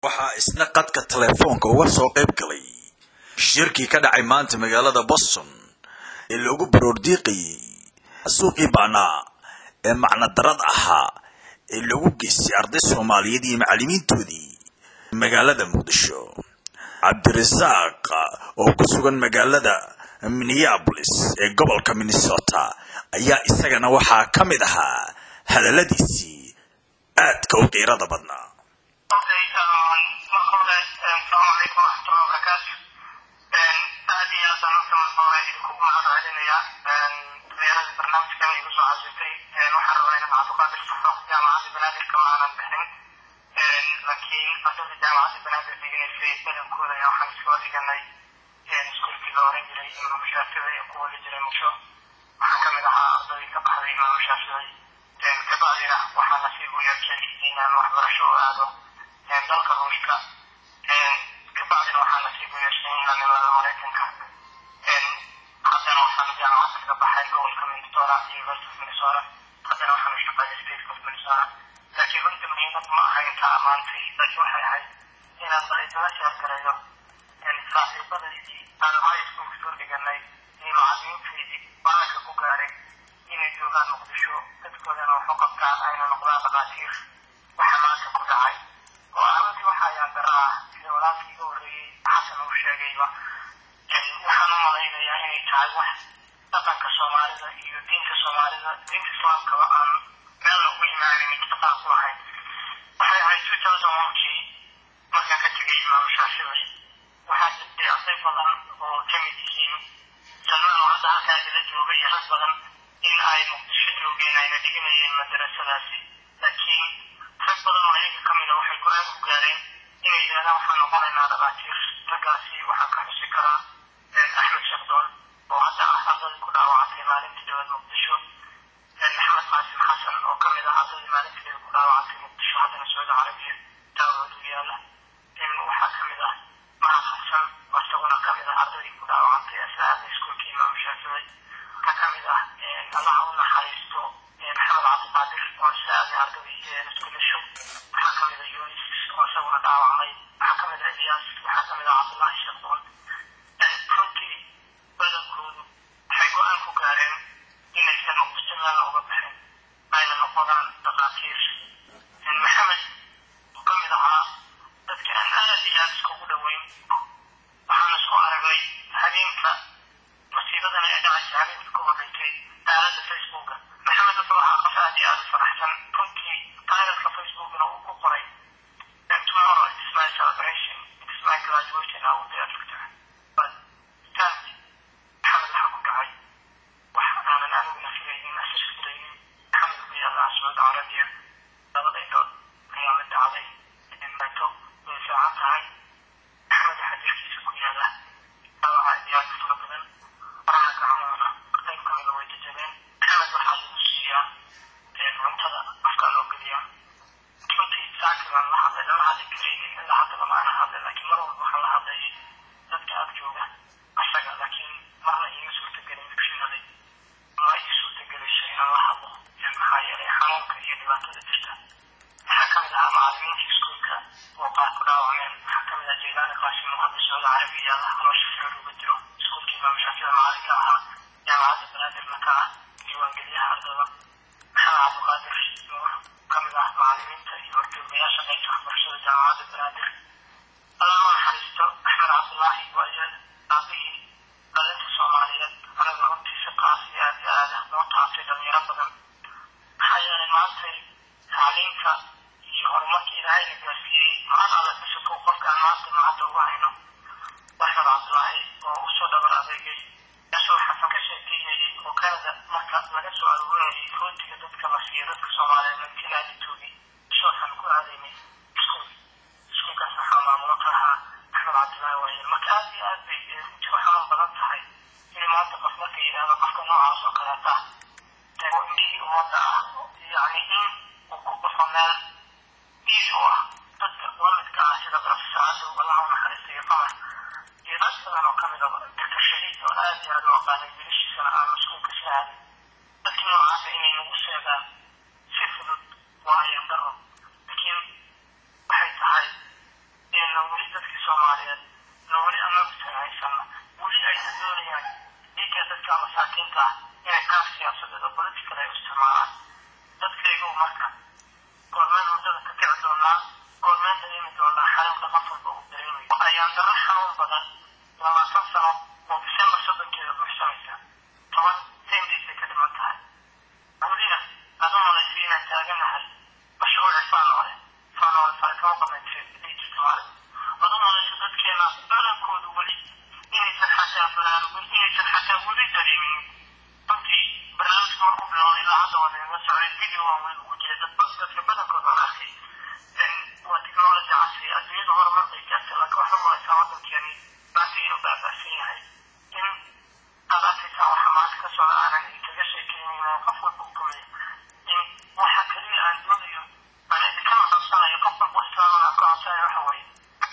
waxaa isna qadka telefoonka uga soo qayb galay shirkii ka dhacay maanta magaalada boston ee loogu baroordiiqayey suuqii bacnaa ee macnadarad ahaa ee loogu geystay arday soomaaliyeed iyo macallimiintoodii magaalada muqdisho cabdirasaaq oo ku sugan magaalada minneabolis ee gobolka minnesota ayaa isagana waxaa ka mid ahaa hadalladiisii aadka u qiirada badnaa laakiin ardada jaamacadda banaadir dhiganaysay badankooda ayaa waxaan iskula dhiganay iskuulkii la oran jiray imaamu shaafici ee ku wali jiray muqsho waxaan kamid ahaa ardadii ka baxday imaamu shaafici kabacdina waxaa nasiib u yeeshay inaan waxbarasho u aado dalka ruushka kabacdina waxaa nasiib u yeeshay inaan imaado maraykanka haddana waxaan jaamacadda kaga baxay gobolka minnesota university of minnesota haddana waxaan u shaqeeyay state of minnesota laakiin runta muhiimad ma aha intaa maantay laakiin waxay ahayd inaan baridala sheergareeyo saaxiibadaydii aan highschool soo dhiganay iyo macallimiintaydii baanka ku gaaray inay joogaan muqdisho dadkoodana wax u qabtaan ayna noqdaan dhaqaatiir waxa maanta ku dhacay oo arrintii waxa ayaa daraa sida walaalkii iga horreeyey xasan uu sheegayba waxaan u malaynayaa inay tahay wax dhaqanka soomaalida iyo diinta soomaalida diinta islaamkaba aan meel ugu imaanin itifaaq ku lahayn waxay ahayd two thousand onkii markaan ka tegay imaamu shaafici waxaa jirtay arday badan oo ka mid yihiin salmaan oo hadda halkaa idila jooga iyo rag badan in ay muqdisho joogeen ayna dhiganayeen madarasadaasi laakiin rag badan oo ayaga ka mida waxay go-aan ku gaareen inay yidhahdaan waxaan noqonaynaa dhaqaatiir raggaasi waxaan ka xusi karaa axmed shaqdoon oo hadda ah ardadii ku dhaawacantay maalintii dowlad muqdisho maxamed qaasim xasan oo ka mid ah ardadii maalintii ku dhaawacantay muqdisho haddana sacuudi carabiya daawad u yaala waxaa ka mid ah mahad xasan oo isaguna ka mid ah ardadii ku dhaawacantay asaada iskuulkii imaamu shaafici waxaa ka mid ah allaha u naxariisto maxamed cabdiqaadir oo isaaday ardadii iskuulasho waxaa ka mid ah yunis oo isaguna dhaawacmay waxaa ka mid ah iyaas waxaa ka mid ah cabdullaahi shaqdoon runtii badankoodu waxay go-aan ku gaareen inaysan muqdisho meel uga baxin ayna noqodaan dhaqaatiir maxamed oo ka mid ahaa dadka aan aad iyo aad iskugu dhoweyn waxaan isku aragnay habeenka masiibadana ee dhacaysa habeenka ka horreysay aaladda facebooka maxamed wuxuu ahaa qof aad iyo aad u faraxsan runtii taarikhka facebookna uu ku qoray tomorrow it is my celebration it is my graduation I will be a doctor but sadly maxamed waxaa ku dhacay wax aanan aniguna filaynin asirka daynin maxamed ku yaallaa sacuudi carabiya labada indhood ayaa mid dhacday meeto way fiican tahay maxamed waxaa jirkiisa ku yaala dhaawaca iyo aad fara badan faraha gacmoona qayb ka mida way jajabeen maxamed waxaa lagu siiyaa cuntada afkaa loo geliyaa runtii saaki baan la hadlay lama hadli karaynin ilaa hadda lama ana hadlay laakiin mar walba waxaan la hadlayay dadka ag jooga asaga laakiin marna iima suurtagelin dugsinadii ma ii suurtagelayso inaan la hadlo maxaa yeelay xanuunka iyo dhibaatada jirta waxaa ka mid ahaa macallimiinta iskuulka oo qaar ku dhaawacmeen waxaa ka mid ah jeylaani qaasim oo hadda sacuudi carabiya yaala haloosha ficil uga jiro iskuulkii imaamu shaafici macallinka ahaa jaamacadda banaadirna ka ah diiwaangeliyaha ardada maxamed cabdiqaadir nuur ka mid ah macallimiinta iyo horjoogayaasha qaybta waxbarashada jaamacadda banaadir allah u naxariisto axmed cabdullaahi waayeel aabihii dhalinta soomaaliyeed anaga runtiisa qaas iyo aad iyo aada noo taabtay dhalinyaro badan maxaa yeelay maantay tacliinka iyo horumarka ilaahayna gaarsiiyey maan alla ka sokow qofkaan maanta maanta ugu hayno axmed cabdullaahi oo usoo dhabar adeegay kaasoo xasan ka sheekeynayay oo kanada marka laga soo aruurinayay rootiga dadka la siiyo dadka soomaaliyeed markilaaditoodii shooxan ku aadaynay iskuul iskuulkaas waxaa maamulo ka ahaa axmed cabdullaahi waayeel marka aad iyo aad bay runtii waxaan badan tahay in maanta qof marka yidhaahdo qofka noocaas oo kaleeta oo indhihii ummadda ah yacni in uu ku baxo meel diis u ah dadka lamidka ah sida professor cadow allah u naxariistay qamar iyo dad badan oo kamid ah doctor shahiid oo aad iyo aad u aqaanay wiilashiisana aan maskuulka si aadin dadkii noocaasa inay nagu sheegaan si fudud waa ayaan daro laakiin waxay tahay muuqataa inay qaab siyaasadeed oo political ay u isticmaalaan dadkaygu marka goormeen muddada ka kici doonaa goormeen dareemi doonaa xanuunka qof walba uu dareemayo ayaan daro xanuun badan labaatan sano oo disembar soddonkeeda buuxsamaysa toban ten daysay ka dhiman tahay welina adu malaysa inaan taaganahay mashruuci faanoole faanoole farakama qabayntay jirta maalin adu malaysa dadkeena badankoodu weli inaysan xataa baraarugin inaysan xataa weli dareemin runtii barnaamijka markuu bilowday ilaa hadda waa nagaga socday video waan weli ku jiray dad dadka badankooda aan arkay waa technology casri adduunyada horumar bay gaartay laakiin waxaa malaysaa waddankeeni maanta inuu baabaasan yahay in aad arkaysaa waxa maanta ka socda aanan kaga sheekeynin oo qof walba u kamay in waxa kaliya aan doonayo aan idinkana codsanayo qof walba islaamana ka codsanayo waxa waaye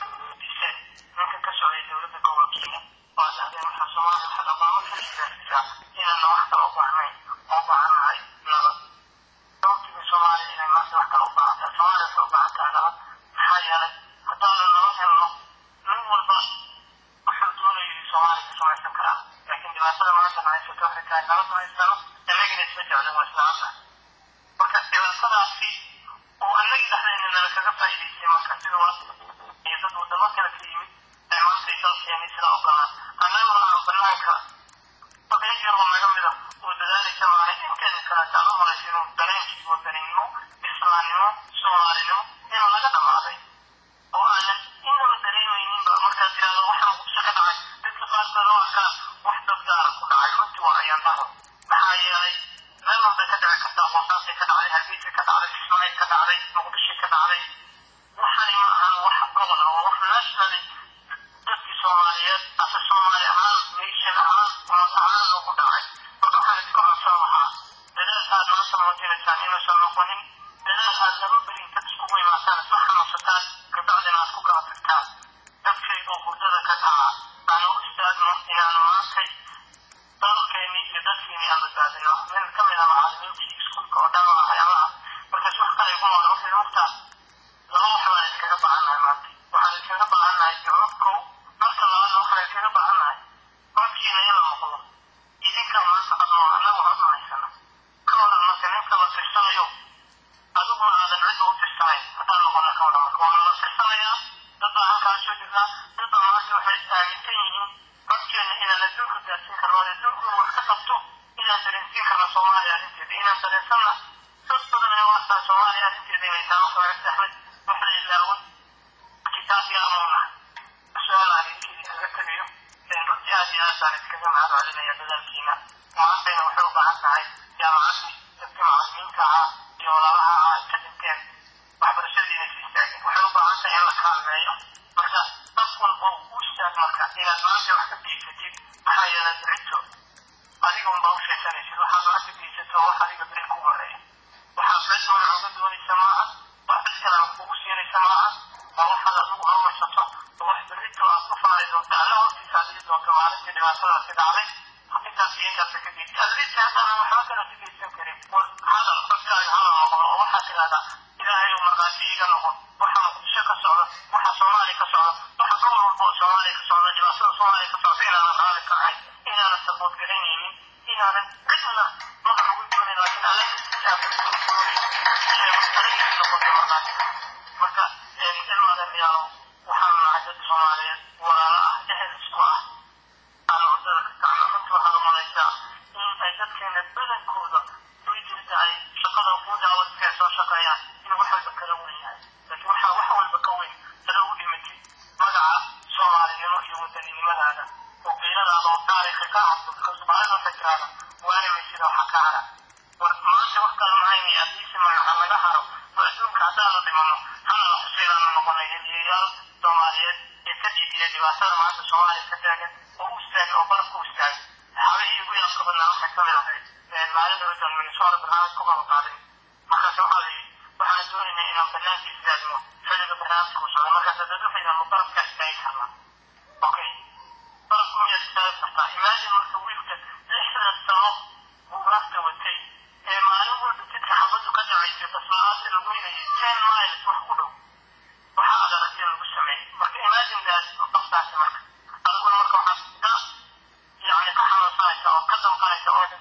dise ninka ka socday dowladda gobolkiina waa dhahdeen waxaa soomaaliya waxaa dhaqaamo ka shigaasisaa inaana wax kale u baahnayn oo baahannahay nabad sababtiga soomaaliya inay maanta wax kale u baahan tahay soomaaliya waxay u baahan tahay nabad maxaa yeelay haddaanu nabad helno nin walba wuxuu doonayo soomaaliya ka samaysan karaa laakiin dhibaatada maanta na haysato waxay tahay nabad ma haysano annagina isma jeclin waa islaamna marka dhibaatadaasi oo annagii dhexdeena nala kaga faa'iidaystay marka sida waa iyo dad wadamo kale ka yimid ee maanta isalkeenay sidaa ogolaan annaguna aan banaanka oday yar oo naga mida oo dadaalaysa maahay inteeda kaleeta aan u malaysa inuu dareenkii wadaninimo islaamnimo soomaalinimo inuu naga dhamaaday oo aanan inaba dareemayninba markaad tirahdo waxaa muqdisho ka dhacay dadka qaarkood oo arkaa wax dad gaara ku dhacay runtii waa ayaan daro maxaa yeelay meel walbay ka dhici kartaa boosaasay ka dhacday hargeysa ka dhacday kismaayo ka dhacday muqdisho ka dhacday waxani ma ahan wax gobol oo wax nationally dadkii soomaaliyeed ase soomaali ahaan nation ahaan ummad ahaan loogu dhacay marka waxaan iska codsan lahaa dadaal aad maanta muujinaysaan inuusan noqonin dadaal aad laba beri intad iskugu imaataan isla xanuunsataan kabacdina aad ku kala tagtaan dadkaygu hurdada ka dhaca aan u istaagno inaanu maantay dalkeennii iyo dadkeennii aan badbaadino nin ka mid a macallimiintii iskuulka oo dhan waa waxyaabaha markaas wax kale igu mara waxay hortaa laba wax baan iskaga baahannahay maanta waxaan iskaga baahannahay jawaab kow marka labaadna waxaan iskaga baahannahay codkiina in la maqlo idinka maanta adoo annagu cod ma haysano ka waran marka ninka la tirsanayo adiguna aadan cidda u tirsanayn haddaan noqona ka waran marka waana la tirsanayaa dad baa halkaa soo jirnaa dad baa maanta waxay aaminsan yihiin codkeena inaan adduunka gaarsiin karno oo adduunku in wax ka qabto inaan dareensiin karno soomaaliya arrinteeda inaan dareensanna dad badan ee waastaa soomaaliya arrinteeda inay tahay wax laga saxmay wax la ilaaway kitaab yaamowna su-aal aan idinkeedii kaga tegayo runtii aad iyo aad baan iskaga mahad celinaya dadaalkiina maantayna waxay u baahan tahay jaamacaddii dadka macallimiinta ahaa iyo walaalaha ahaa ka dhinteen waxbarashadii inay si istaagin waxay u baahan tahay in la kaalmeeyo marka qof walba u istaag marka inaad maanta wax ka geysatid maxaa yeelay berito adiga unbaa u sheesanaysid waxaad wax ka geysato wax adiga beri ku horeeya waxaa cid magac uga doonaysa maaha wax cid kale wax kugu siinaysa maaha waa waxaad adigu horumarsato oo wax berito aad ku faari doonto alla hortiisa aad dhigi doonto maalintii dhibaatadaasi dhacday intaas iyo intaas ka geysa adrinta haddana waxba kale ka geysan karin war hadal dadkaaga hala noqdo oo waxaad tidhahdaa ilaahay uu markhaati iiga noqon waxa muqdisho ka socda waxa soomaaliya ka socda waxa gobol walba oo soomaaliya ka socda dhibaatada soomaaliya ka socda inaanan raali ka ahayn inaanan sabood garanaynin inaanan cidna magac ugu doonin laakiin alle kitaabkiisa noqoto markhaati marka ilmaadamiyaalo waxaan nahay dad soomaaliyeed walaalo ah ehel isku ah aan wadada ka kacno runtii waxaad u malaysaa in ay dadkeena badankooda way jirta ay shaqada ugu daawadka ay soo shaqeeyaan in wax walba kala weyn yahay laakiin waxaa wax walba ka weyn sada u dhimatid magaca soomaalinimo iyo wadaninimadaada oo qiiradaada oo taariikha ka hadlo soomaalida waxay tiraahda waarimaysida waxa ka hara war maanta wax kale mahayni addiisi magaca laga haro oo adduunka haddaanu dhimano hana la xuseelaanu noqonay heliyayaal soomaaliyeed ee ka dhiibiya dhibaatada maanta soomaaliya ka taagan oo u istaagay oo barafka u istaagay saxaabihii ugu yaabka badnaa waxay ka mid ahayd maalin horitan minnesota barnaamij ku qaba qaaday markaas waxaa la yidhi waxaan doonaynaa inaan banaanka istaagno xilliga barnaamijka uu socda markaas dad waxay yidhahdaan barafka istaagi karnaa okay barafku miyaad istaagi kartaa imaajin marka wiilka lixdan sano buu barafta watay ee maalin walba jidka xabaddu ka dhacaysay baslaalaasi lagu yinayay ten miles wax ku dhow waxaa aad aragtay lagu sameeyey marka imaajin daas qoftaasi marka adiguna marka waxaad ka yani ka xanuunsanaysa oo ka damqanaysa oo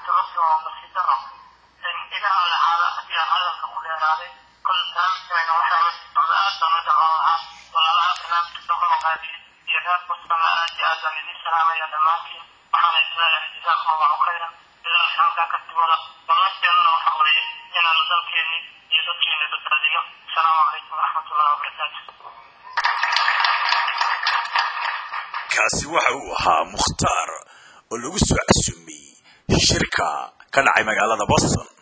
runtii waa nasiib daro igaha lacaada haddii aan hadalka ku dheeraaday kol barnaamijkeena waxaa la socda aad baan u dhaqan lahaa walaalaha barnaamijka soo qabanqaabiyey iyo reer boston aad iyo aad baan idiin salaamaya dhammaantiin waxaana isleeyahay jazaakum allahu khayran dadaalka halkaa ka sibada ballanteennana waxa weeye inaanu dalkeenni iyo dadkeenni badbaadino asalaamu calaykum waraxmatullahi wabarakaatu kaasi waxa uu ahaa mukhtaar oo lagu soo casumay shirka ka dhacay magaalada boston